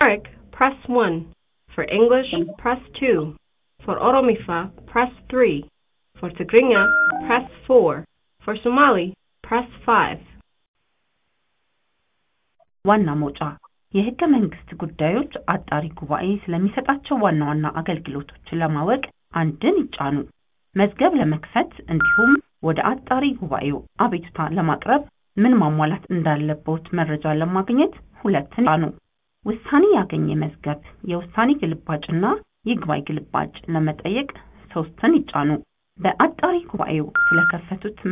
Amharic, press 1. For English, press 2. For Oromifa, press 3. For Tigrinya, press 4. For Somali, press 5. ዋና መውጫ የህገ መንግስት ጉዳዮች አጣሪ ጉባኤ ስለሚሰጣቸው ዋና ዋና አገልግሎቶች ለማወቅ አንድን ይጫኑ። መዝገብ ለመክፈት እንዲሁም ወደ አጣሪ ጉባኤው አቤቱታ ለማቅረብ ምን ማሟላት እንዳለብዎት መረጃ ለማግኘት ሁለትን ይጫኑ። ውሳኔ ያገኘ መዝገብ የውሳኔ ግልባጭና ይግባኝ ግልባጭ ለመጠየቅ ሶስትን ይጫኑ። በአጣሪ ጉባኤው ስለከፈቱት